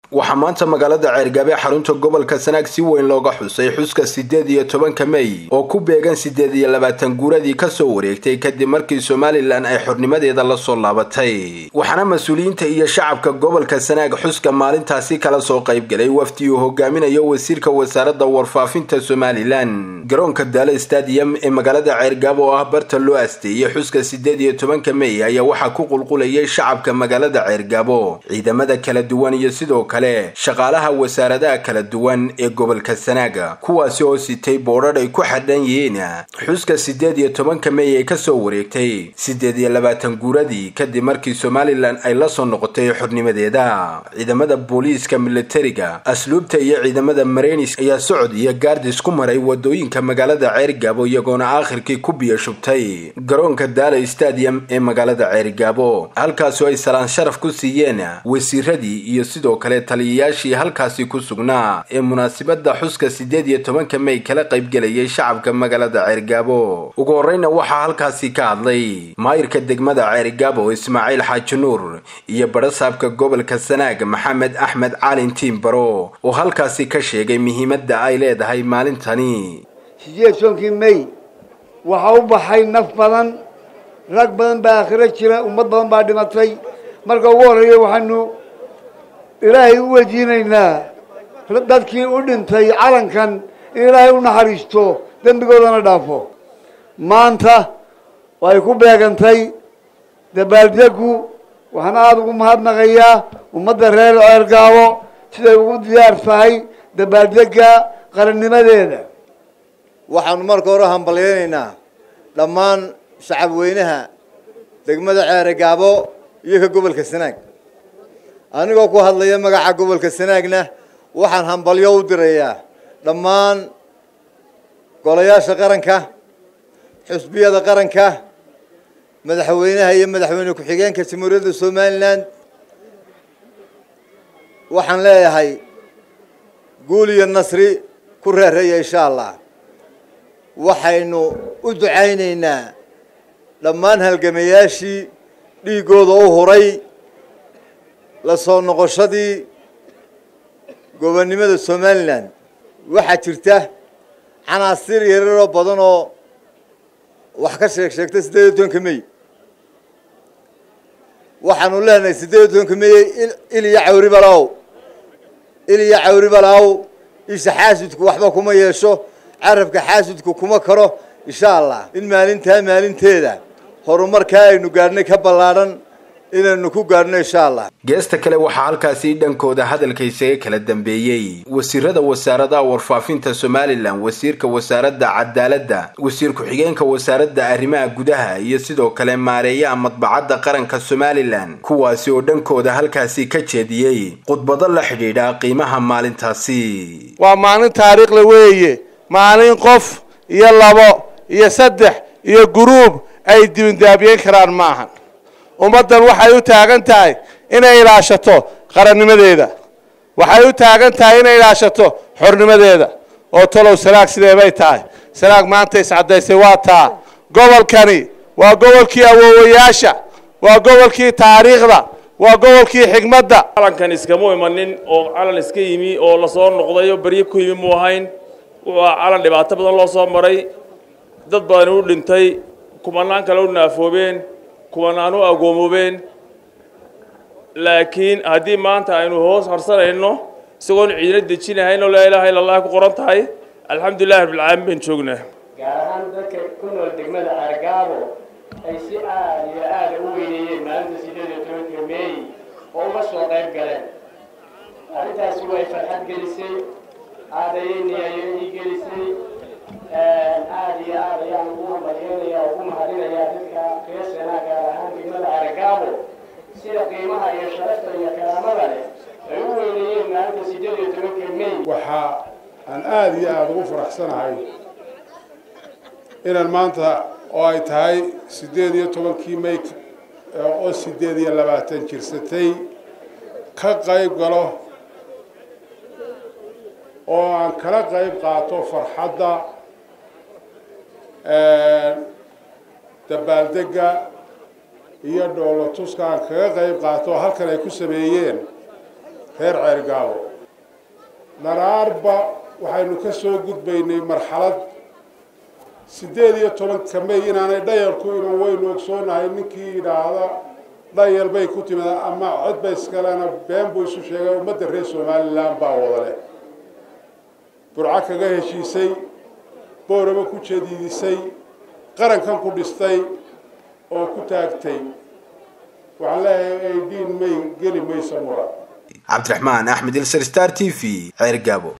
waxaa maanta magaalada ceergaabe xarunta gobolka sanaag si weyn looga xusay xuska siddeed iyo tobanka mey oo ku beegan siddeed iyo labaatan guuradii kasoo wareegtay kadib markii somalilan ay xornimadeeda lasoo laabatay waxaana mas-uuliyiinta iyo shacabka gobolka sanaag xuska maalintaasi kala soo qaybgalay wafdi uu hogaaminayo wasiirka wasaaradda warfaafinta somalilan garoonka daale stadium ee magaalada ceergaabo oo ah barta loo asteeyey xuska siddeed iyo tobanka mey ayaa waxaa ku qulqulayay shacabka magaalada ceergaabo ciidamada kala duwan iyo sidoo kale shaqaalaha wasaaradaha kala duwan ee gobolka sanaaga kuwaasi oo sitay boodhadh ay ku xadhan yihiin xuska siddeed iyo tobanka mey ee kasoo wareegtay siddeed iyo labaatan guuradii kadib markii somalilan ay la soo noqotay xornimadeeda ciidamada booliiska militariga asluubta iyo ciidamada mareynis ayaa socod iyo gaardis ku maray wadooyinka magaalada ceergaabo iyagoona aakhirkii ku biyo shubtay garoonka daala stadium ee magaalada ceergaabo halkaasoo ay salaan sharaf ku siiyeen wasiiradii iyo sidoo kale taliyayaashii halkaasi ku sugnaa ee munaasibada xuska siddeed iyo tobanka mey kala qaybgelayay shacabka magaalada ceergaabo ugu horreyna waxaa halkaasi ka hadlay maayirka degmada ceergaabo ismaaciil xaaji nuur iyo badhasaabka gobolka sanaag maxamed axmed caalin tiimbaro oo halkaasi ka sheegay muhiimadda ay leedahay maalintani sideed tobankii mey waxaa u baxay naf badan rag badan baa aakhiro jira ummad badan baa dhimatay marka ugu horreeya waxaanu ilaahay u weydiinaynaa dadkii u dhintay calankan in ilaahay u naxariisto dembigoodana dhaafo maanta way ku beegantay dabaaldegu waxaan aada ugu mahadnaqayaa ummadda reer ceergaabo siday ugu diyaar tahay dabaaldega qarannimadeeda waxaanu marka hore hambalyaynaynaa dhammaan shacab weynaha degmada ceergaabo iyo ka gobolka sanaag anigoo ku hadlaya magaca gobolka sanaagna waxaan hambalyo u dirayaa dhammaan golayaasha qaranka xusbiyada qaranka madaxweynaha iyo madaxweyne ku-xigeenka jamhuuriyadda somalilan waxaan leeyahay guul iyo nasri ku reereeya insha allah waxaynu u ducaynaynaa dhammaan halgamayaashii dhiiggooda u huray la soo noqoshadii gobonnimada somalilan waxaa jirta canaasir yararoo badan oo wax ka sheeg sheegta siddeed iyo tobanka mey waxaanu leenahay siddeed iyo tobanka meye il iyo cawri balaaw il iyo cawri balaaw isha xaasidku waxba kuma yeesho carabka xaasidku kuma karo insha allah in maalintaa maalinteeda horumarkaa aynu gaadhnay ka ballaadhan inaynu ku gaadhno insha allah geesta kale waxaa halkaasi dhankooda hadalka isaga kala dambeeyey wasiirada wasaaradaha warfaafinta somalilan wasiirka wasaaradda cadaaladda wasiir ku-xigeenka wasaaradda arrimaha gudaha iyo sidoo kale maareeyaha madbacadda qaranka somalilan kuwaasi oo dhankooda halkaasi ka jeediyey khudbado la xidhiidha qiimaha maalintaasi waa maalin taariikhla weeye maalin qof iyo labo iyo saddex iyo guruub ay dibindaabiyeen karaan ma ahan ummaddan waxay u taagan tahay inay ilaashato qarannimadeeda waxay u taagan tahay inay ilaashato xornimadeeda oo talow sanaag sidee bay tahay sanaag maanta iscadaysay waa taa gobolkani waa gobolkii awoowayaasha waa gobolkii taariikhda waa gobolkii xigmadda calankan iskamu imanin oo calan iska yimi oo lasoo noqday oo beryo ku yimi mu ahayn wuxuu calan dhibaato badan loo soo maray dad badan u dhintay kumanaan kale u naafoobeen kuwanaan u agoomoobeen laakiin haddii maanta aynu hoos harsanayno isagoon ciidina dejinahayn oo laa ilaaha illa allah ku qoran tahay alxamdulillahi rabbilcaalamiin baan joognaa gaar ahaan dadka ku nool degmada ceergaabo ay si aada iyo aada u weyneeyeen maalinta siddeed iyo tobanka meey oo uga soo qayb galeen arrintaasi way farxad gelisay aadayay niyayo ii gelisay aada iyo aad ayaan ugu hambalyeynaya oo ugu mahadinayaa dadka reer sanaa gaar ahaan degmada ceergaabo sida qiimaha iyo sharafta iyo karaamada leh ay u weyneeyeen maalinta siddeed iyo tobanka mey waxa aan aada iyo aada ugu faraxsanahay inaan maanta oo ay tahay siddeed iyo tobankii may oo siddeed iyo labaatan jirsatay ka qayb galo oo aan kala qayb qaato farxadda dabaaldega iyo dhoolo tuska aan kaga qayb qaato halkan ay ku sameeyeen reer ceergaabo dharaarba waxaynu ka soo gudbaynay marxalad siddeed iyo tobanka may inaanay dhayalku iman waynu ogsoonahay ninkii yidhaahda dhayal bay ku timid ama codba iskalena been buu isu sheegay ummadda reer somalilan baa wada leh burco kaga heshiisay booraba ku jadiidisay qarankan ku dhistay oo ku taagtay waxaan leeyahay aydiin may geli maysa mura cabdiraxmaan axmed ilsar star t v ceer gaabo